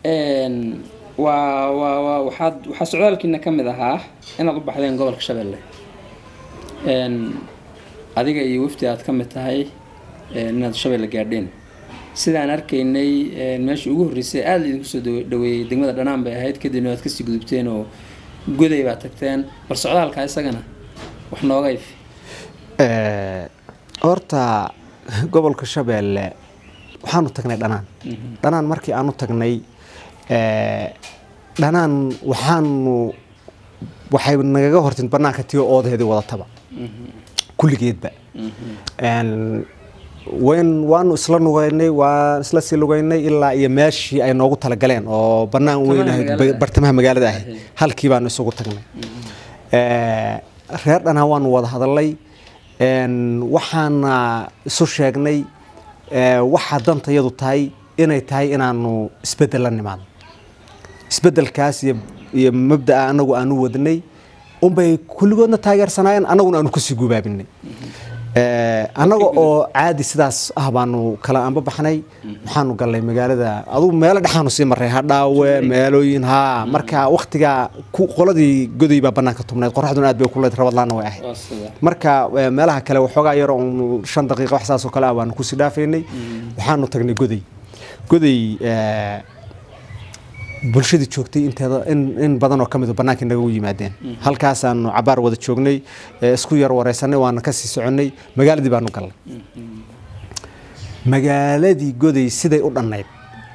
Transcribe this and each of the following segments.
Een, waa waa waa waxaad waxaa socdaalkiina ka mid ahaa inaad u baxdeen gobolka shabeelle Een, adiga iyo wafdi aad ka mid tahay een, inaad shabeelle gaadheen sidaan arkaynay een, meeshii ugu horreysay aada idinku soo dawe- dhaweeyey degmada dhanaan bay ahayd kadibna waad kasii gudubteen oo goday baad tagteen bal socdaalka isagana wax nooga ifi Eh, horta gobolka shabeelle waxaanu tagnay dhanaan dhanaan markii aanu tagnay eh, dhanaan waxaanu waxay nagaga hortin banaanka tiyo oodaheedii wadataba kulligeedba Een, wayn waanu isla lugaynay waan isla sii lugaynay ilaa iyo meeshii ay noogu talagaleen oo bannaan weyn ahayd magaalada. bartamaha magaalada ahayd Ahayd. halkii baanu isugu tagnay Eh, reer dhanaan waanu wada hadalay Een, waxaana isu sheegnay eh, waxa dantayadu tahay inay tahay inaanu isbeddel la nimaadno isbeddelkaas iyo iyo mabda'a anagu aanu wadnay unbay kulligoodna taageersanaayeen annaguna aanu kusii gubaabinay Eh, annaga oo caadi sidaas ah baanu kala anba baxnay waxaanu galnay magaalada adugu meelo dhexaanu sii marray hadhaawe meelooyin haa marka waktigaa ku- qoladii goday baa bannaanka tubnayd qoraxduna aad bay kulayd rabadlaana way ahayd waa sida marka eh, meelaha kale waxoogaa yar oon shan daqiiqa wax saas oo kale ah baanu kusii dhaafaynay waxaanu tagnay goday goday eh, bulshadii joogtay inteeda in, in badan oo ka mid bannaanka naga u yimaadeen halkaasaanu cabaar wada joognay eh, isku yar wareysanay waana kasii soconnay magaaladii baanu galnay magaaladii goday siday u dhannayd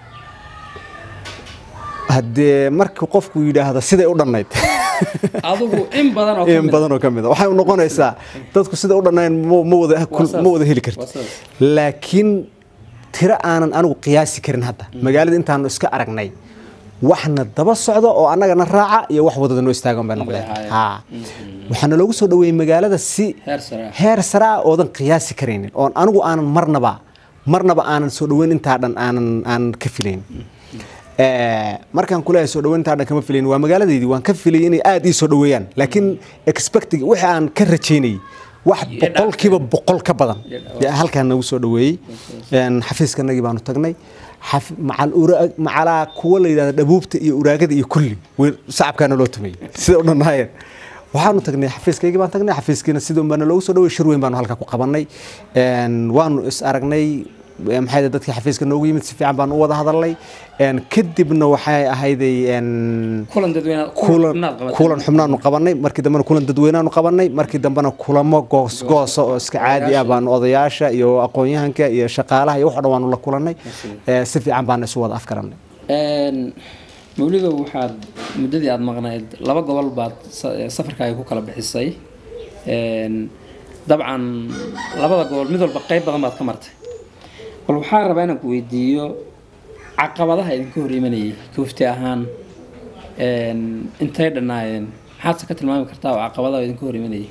haddee markii qofku yidhaahdo siday u dhannayd adigu in badan oo ka in mid badan oo ka mid a waxay noqonaysaa dadku sida u dhannayn ma ma wada Waa saas. ma wada heli Waa karto saas. laakiin tiro aanan anigu qiyaasi karin hadda magaalada intaanu iska aragnay waxna daba socdo oo annagana raaca iyo wax wadada noo istaagan bay noqdeen ahaayeen. haa waxaana loogu soo dhaweeyey magaalada si heer sare ah. heer sare ah oodan qiyaasi karaynin oon anigu aanan marnaba marnaba aanan soo dhaweyn intaa dhan aanan aanan ka filayn Eh, markaan kuleeyahay soo dhaweyn intaa dhan kama filayn waa magaaladeydii waan ka filayay inay aad ii soo dhaweeyaan laakiin expecting wixii aan ka rajaynayay wax Iyo boqolkiiba boqol ka badan Iyo dhawaaq. yaa halkaan nagu soo dhaweeyey Een, xafiiskanagii baanu tagnay xaf- macal ura- macalaa kuwa la yidhahda dhabuubta iyo uraagada iyo kulli way- sacabkaana loo tumayey sida u dhannaayeen waxaanu tagnay xafiiskaygii baan tagnay xafiiskiina sidii unbaana loogu soo dhaway shir weyn baanu halkaa ku qabanay Een, waanu is aragnay eh, maxay ahayd dadkii xafiiska noogu yimid si fiican baan u wada hadalnay Een, kadibna waxay ahayday een, kulan dadweyne kulan xubnaad qabatay. kulan xubnaanu qabanay markii dambena kulan dadweynaanu qabanay markii dambena kulamo goos goosa oo iska caadi ah baanu odayaasha iyo aqoon-yahanka iyo shaqaalaha iyo wax oo dhan waanu la kulanay Eh, si fiican baanu isu wada afkaranay Een, mawlidow waxaad muddadii aada maqnayd laba gobol baad sa- safarkaaga ku kala bixisay Een, dabcan labada gobol mid walba qeyb badan baad ka martay bal waxaa rabaa inaan ku weydiiyo caqabadaha idinka hor imanayay kufti ahaan een, intay dhannaayeen maxaadse ka tilmaami kartaa oo caqabadaha idinka hor imanayay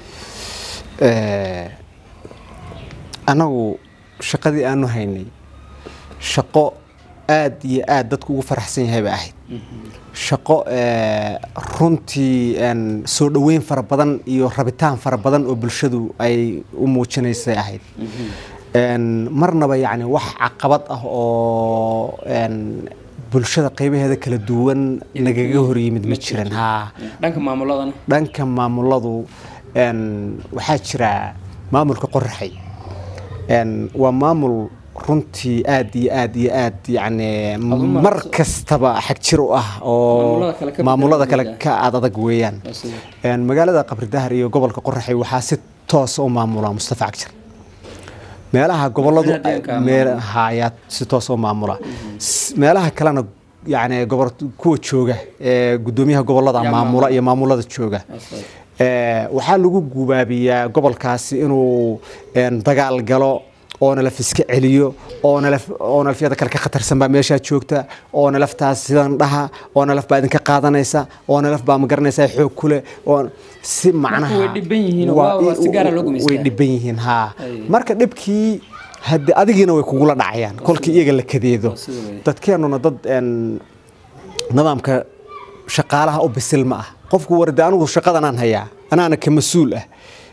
Eh, annagu shaqadii aanu haynay shaqo aad iyo aad dadku ugu faraxsan yahay bay ahayd shaqo eh, runtii een, soo dhoweyn fara badan iyo rabitaan fara badan oo bulshadu ay u muujinaysay ahayd Een, marnaba yacni wax caqabad ah oo een, bulshada qaybaheeda kala duwan nagaga hor yimid ma jiran haa dhanka maamuladana dhanka maamuladu een, waxaa jira maamulka qoraxay Een, waa maamul runtii aad iyo aad iyo aad yacni ma- mar kastaba xag jir u ah oo Maamulada kale ka maamulada beddelan kale weeyaan. ka aad adag weeyaan Waa sida. Een, magaalada qabridahar iyo gobolka qoraxay waxaa si toosa u maamula mustafa cagjar meelaha goboladu Madaxweynaha deegaanka meel hayaa si toos u maamula S- meelaha kalena yani gobor kuwa jooga ee gudoomiyaha gobolada Yaa maamula maamula. iyo maamulada jooga Waa sida. Ee, waxaa lagu gubaabiyaa gobolkaasi inuu een, dagaal galo oo nalaf iska celiyo oo nalaf oo nalafyada kale ka khatarsan baa meeshaa joogta oo nalaftaas sidan dhaha oo nalaf baa idinka qaadanaysa oo nalaf baa ma garanaysaa xoog kule oo si macnaha way dhibban yihiin oo waa- waa- waa si gaara loo gumaystaa. way dhibban yihiin haa Ay. marka dhibkii hadde adigiina way kugula dhacayaan kolkii iyaga la kadeedo sida wey. dadkeenuna dad een, nidaamka shaqaalaha u bisil ma ah qofku warde anigu shaqadan aan hayaa anaana ka mas-uul ah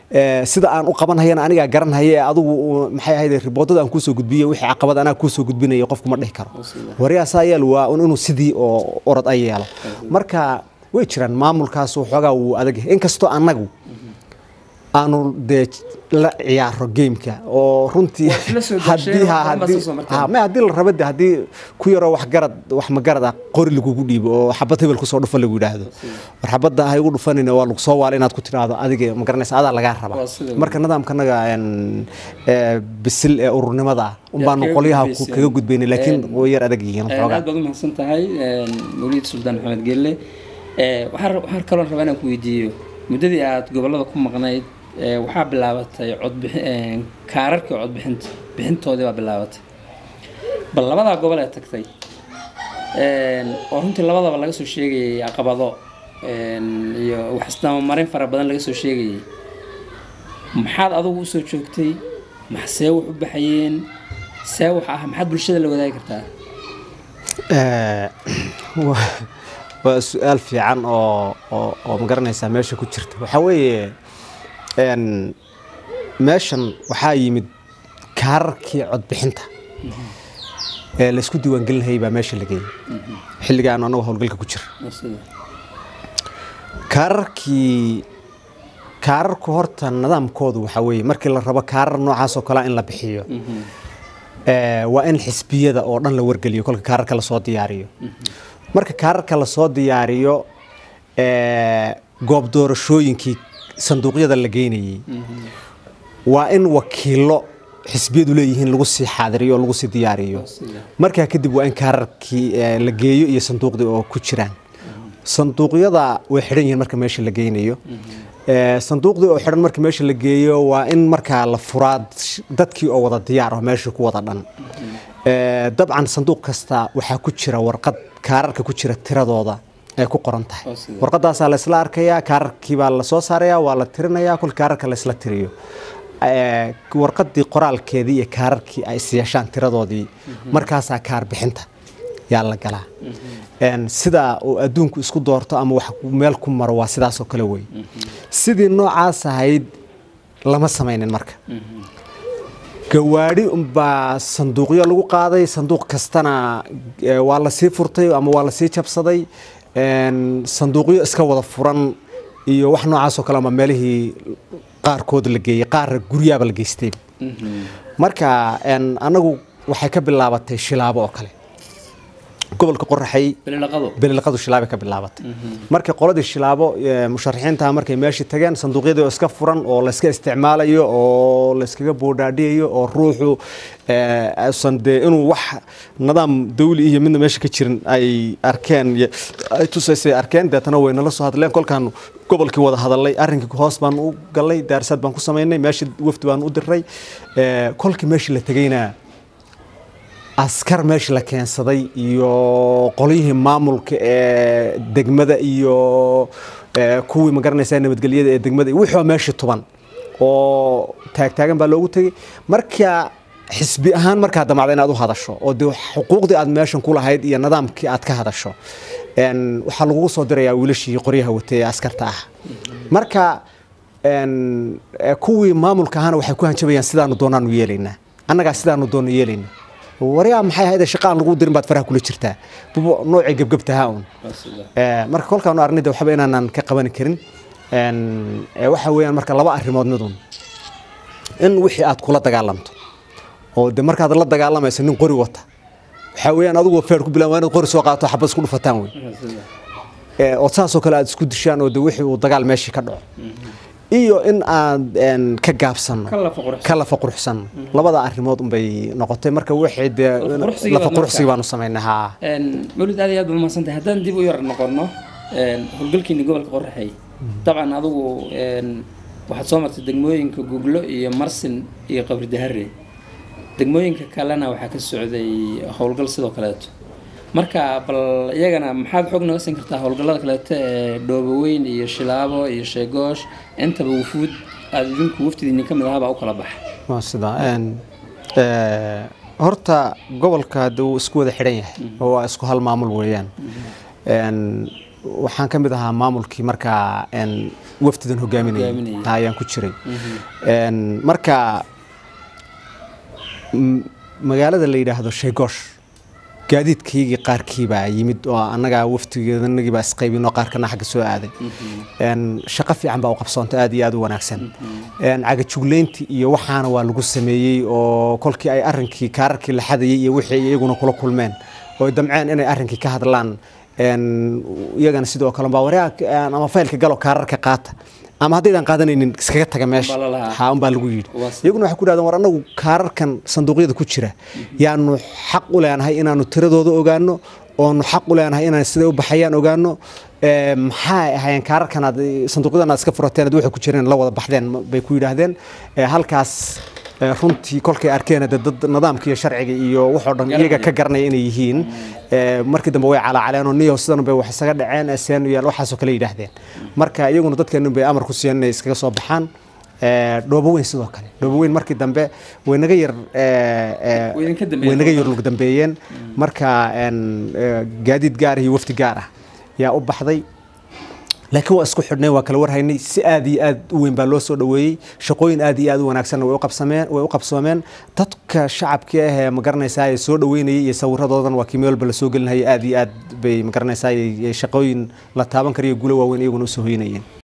ee, sida aan u qabanhayana anigaa garanhaya ee adigu uu- maxay ahayd riboodada aan kuusoo gudbiye wixii caqabad anaa kuusoo gudbinaya qofku ma dhihi karo Oo sida. waryaasaa yeel waa un inuu sidii oo orod ay yeelo marka way jiraan maamulkaas waxoogaa wuu adag yahay inkastoo annagu aanu dee la ciyaaro gameka oo runtii Waa isla soo haddii dasheen, ha- waxba ma haddii- soo marteen. ha, ma haddii la rabo de haddii ku yaroo wax garad wax magarad ah qori lagugu dhiibo oo xabad hebel kusoo dhufa lagu yidhaahdo war xabadda ha igu dhufanina waa lagu soo waala inaad ku tidhaahdo adiga ma garanaysa adaa lagaa Waa rabaa sida marka nidaamkanaga een, ee, bisil ee ururnimada ah unbaanu kaga qolyaha ku- gudbayseen. kaga gudbaynay laakiin Een, way yar adag yihiin Een, waxoogaa aad baad u mahadsan tahay een, mawlid suldaan maxamed gelle Ee, waxaan rab- waxaan kaloo rabaa inaan ku weydiiyo muddadii aad gobollada ku maqnayd ee, waxaa bilaabatay codbixin een, kaararkii codbixinta bixintoodii baa bilaabatay bal labadaa gobol ee tagtay een, oo runtii labadaba laga soo sheegayay caqabado een, iyo wax isdamamarin fara badan laga soo sheegayay maxaad adigu usoo joogtay maxsee wax u baxayeen see wax ah maxaad bulshada la wadaagi kartaa Ee, waa- waa su-aal fiican oo oo oo magaranaysaa meesha ku jirta waxaa weeye een, meeshan waxaa yimid kaararkii codbixinta ee laysku diiwaangelinayay baa meesha la geeyey xilligaan anagu howlgalka ku jira Waa sida. kaararkii kaararku horta nidaamkoodu waxaa weeye markii la rabo kaarar noocaas oo kalea in la bixiyo Mhm. ee, waa in xisbiyada oo dhan la wargeliyo kolka kaararka lasoo diyaariyo marka kaararka lasoo diyaariyo ee, goob doorashooyinkii sanduuqyada la geynayey waa in wakiilo xisbiyadu leeyihiin lagu sii xaadiriyo oo lagu sii diyaariyo sida. markaa kadib waa in kaararkii ee, la geeyo iyo sanduuqdii oo ku jiraan sanduuqyada way xidhan yihiin marka meesha la geynayo Ee, sanduuqdii oo xidhan marka meesha la geeyo waa in markaa la furaa dadkii oo wada diyaar ah meesha ku wada dhan Ee, dabcan sanduuq kasta waxaa ku jira warqad kaararka ku jira tiradooda ay ku qoran tahay Oo sida. warqadaasaa laysla arkayaa kaararkii baa lasoo saarayaa waa la tirinayaa kol kaararka laysla tiriyo Ee, warqadii qoraalkeedii iyo kaararkii ay is yeeshaan tiradoodii markaasaa kaar bixinta yaa la galaa Een, sida uu adduunku isku doorto ama wax meel ku maro waa sidaas oo kale wey sidii noocaas ahayd lama samaynin marka gawaadhi unbaa sanduuqyo lagu qaaday sanduuq kastana ee, waa lasii furtay ama waa lasii jabsaday Een, sanduuqyo iska wada furan iyo wax noocaas oo kale ama meelihii qaarkood la geeyey qaar guryaaba la geystay marka een, anagu waxay ka bilaabatay shilaabo oo kale gobolka qoraxay bililaqadu belilaqadu shilaabay ka bilaabatay markii qoladii shilaabo ee, musharaxiinta markay meeshii tageen sanduuqyadii oo iska furan oo la iska isticmaalayo oo la iskaga boodhaadhiyayo oo ruuxu ee, aysan dee inuu wax nidaam dawli iyo midna meesha ka jirin ay arkeen iyo- ay tusaysay arkeen deetana way nala soo hadleen kolkaan gobolkii wada hadalay arrinkii hoos baan u galnay daarsaad baan ku samaynay meeshii wafdi baan u diray ee, kolkii meeshii la tegayna askar meesha la keensaday iyo qolyihii maamulka ee degmada iyo ee, kuwii magaranaysa nabadgelyada ee degmada iyo wixii oo meeshii tuban oo taagtaagan baa loogu tegey marka xisbi ahaan markaa damacda inaad u hadasho oo dee xuquuqdii aad meeshan ku lahayd iyo nidaamkii aad ka hadasho een, waxaa lagugu soo dirayaa wiilashii qoryaha watay ee askarta ah marka een, ee, kuwii maamulka ahana waxay ku hanjabayaan sidaanu doonaanu yeelaynaa annagaa sidaanu doonno yeelaynaa waryaa maxay ahayd shaqa aan lagu dirin baad faraha kula jirtaa bubo noocii gebgebtahaa un waa sida. Ee, marka kolkaanu arnida waxba inaanan ka qaban karin een, ee, waxa weeyaan marka laba arrimood midun in wixii aad kula dagaalamto oo de markaad la dagaalamayso nin qori wata waxaa weeyaan adigu feer ku bilaan waa inaad qori soo qaato xabad isku dhufataan wey Waa sida. Ee, oo saasoo kale aad isku dishaan oo de wixii uu dagaal meeshii ka dhaco iyo in aad een, ka gaabsano Ka lafa quruxsan. ka lafa quruxsan labada arrimood unbay noqotay marka wixii dee Lafa quruxsigii lafa baad quruxsigi markaa. baanu samaynay haa Een, mawlid aad iyo aad baad mahadsantahay haddaan dib u yar noqono een, howlgalkiini gobolka qoraxay dabcan adigu een, waxaad soo martay degmooyinka guglo iyo marsin iyo qabri dahare degmooyinka kalena waxaa ka socday howlgal sidoo kaleeto marka bal iyagana maxaad xog naga siin kartaa howlgallada kaleeto ee dhooboweyn iyo shilaabo iyo sheegoosh intaba wufuud aada idinku waftidiini ka mid ahaabaa u kala baxa waa sidaa een, ee, horta gobolka de wuu isku wada xidhan yahay oo waa isku hal maamul weeyaan Een, waxaan ka mid ahaa maamulkii markaa een, wafdidan hogaaminayay Hogaaminayay. Ha, ayaan ku jiray Een, marka m- magaalada la yidhaahdo sheegoosh gaadiidkaygii qaarkiibaa yimid oo annagaa waftigeedanagiibaa isqaybinoo qaarkana xagga soo aaday Een, shaqo fiican baa u qabsoontay aad iyo aad u wanaagsan Een, cagajugleyntii iyo waxaana waa lagu sameeyey oo kolkii ay arrinkii kaararkii la xadayay iyo wixii ay iyaguna kula kulmeen oo ay damceen inay arrinkii ka hadlaan Een, iyagana sidoo kale baa waraaq ama faylka galo kaararka qaata ama haddaydan qaadanaynin iskaga taga meesha Baa la lahaa. ha unbaa lagu yidhi Waa si- iyaguna waxay ku dhahdeen war annagu kaararkan sanduuqyada ku jira yaanu xaq u leenahay inaanu tiradooda ogaano oonu xaq u leenahay inaan siday u baxayaan ogaano Ee, maxay ahaayeen kaararkan aad sanduuqyadan aad iska furateen aad waxay ku jireen la wada baxdeen ma- bay ku yidhaahdeen Ee, halkaas ee, runtii kolkay arkeen dee dad nidaamka iyo sharciga iyo waxoo dhan iyaga ka garanaya inay yihiin Ee, markii dambe way calaacaleen oo niyo sidan bay wax isaga dhaceen seen iyo waxaasoo kale yidhaahdeen marka iyaguna dadkeenun bay amar ku siiyeen inay iskaga soo baxaan Ee, dhoobo weyn sidoo kale dhoobo weyn markii dambe way naga yar ee, ee, Way idinka dambeeyeen. way naga yar lug dambeeyeen marka een, ee, gaadiid gaar ah iyo wafdi gaar ah yaa u baxday laakiin waa isku xidhnay waa kala warhaynay si aad iyo aad u weyn baa loo soo dhoweeyey shaqooyin aad iyo aad u wanaagsanna way u qabsameen way u qabsoomeen dadka shacabka ah ee magaranaysaa ee soo dhoweynayay iyo sawiradoodan waa kii meel walba la soo gelinayay aad iyo aad bay magaranaysaa shaqooyin la taaban karayo guulo waaweyn iyaguna u soo hoynayeen